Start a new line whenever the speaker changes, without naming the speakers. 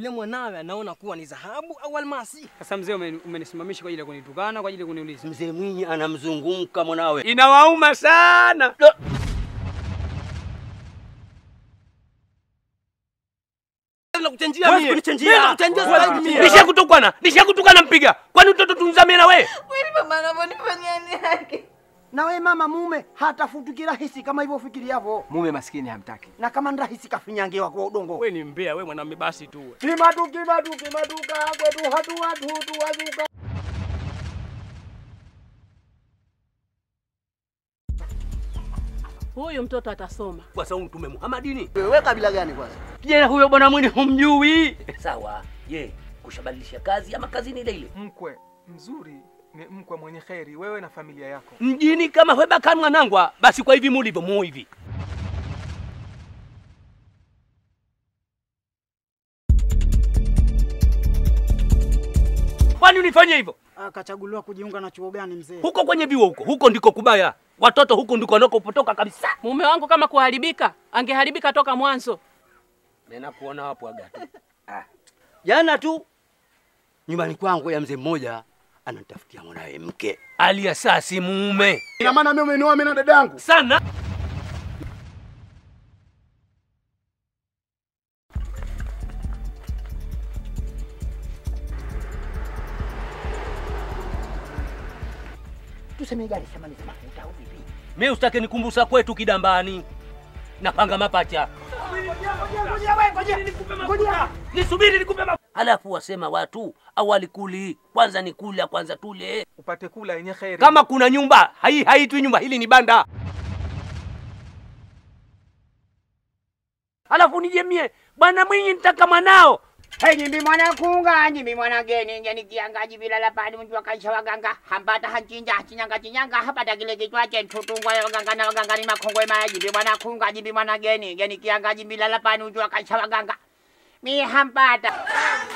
yule mwanawe anaona kuwa ni dhahabu au almasi.
Sasa mzee, umeni- umenisimamisha kwa ajili ya kunitukana, kwa ajili ya kuniuliza.
Mzee Mwinyi anamzungumka mwanawe.
Inawauma sana.
Nakuchenjia
Huwezi
mie.
kunichenjia.
Mimi nakuchenjia
Huwezi
zaidi mie.
Nisha kutukana, nisha kutukana mpiga. Kwani mtoto tunzamie na wewe?
Kweli mama anavyonifanyia ni haki.
Na we mama mume hatafutu kirahisi kama hivyo fikiriavyo,
Mume maskini hamtaki.
na kama ni rahisi kafinyangewa kwa udongo.
Wewe ni mbea, wewe mwanamume basi tu. wewe.
Kimatu kimatu kimatuka kwetu hatu watu tuwazuka.
Huyu mtoto atasoma.
Kwa sababu Mtume Muhammadini.
Wewe kabila gani kwanza?
Je, huyo bwana Mwinyi humjui? Sawa. Je, kushabadilisha kazi ama kazi ni ile ile?
Mkwe mzuri ni mkwe mwenye kheri, wewe na familia yako.
Mjini kama hweba kan mwanangwa, basi kwa hivi mulivyo mu hivi. Kwani unifanye hivyo?
Akachaguliwa kujiunga na chuo gani mzee?
Huko kwenye viwo huko, huko ndiko kubaya. Watoto huko ndiko wanakopotoka kabisa.
Mume wangu kama kuharibika, angeharibika toka mwanzo.
Nena kuona hapo agatu.
Jana tu nyumbani kwangu ya mzee mmoja anatafutia mwanawe mke.
Aliasasi mume.
Ina maana mimi umenioa mimi na dadangu.
Sana.
Tuseme gari samani za mafuta au vipi?
Mimi usitake nikumbusa kwetu kidambani. Napanga mapacha. Nisubiri nikupe mafuta. Halafu wasema watu awali kuli, kwanza ni kula, kwanza tule.
Upate kula yenye kheri.
Kama kuna nyumba, hai haitwi nyumba, hili ni banda. Halafu nije mie, bwana Mwinyi nitaka mwanao.
Hey, nyimbi mwana kunga, nyimbi mwana geni, ngeni kianga jibila la padi mtu akaisha waganga, hambata hanchinja, chinyanga chinyanga, hapata kile kichwa chen tutungwa ya waganga na waganga ni makongwe maya, nyimbi mwana kunga, nyimbi mwana geni, ngeni kianga jibila la padi mtu akaisha waganga. Mi hambata.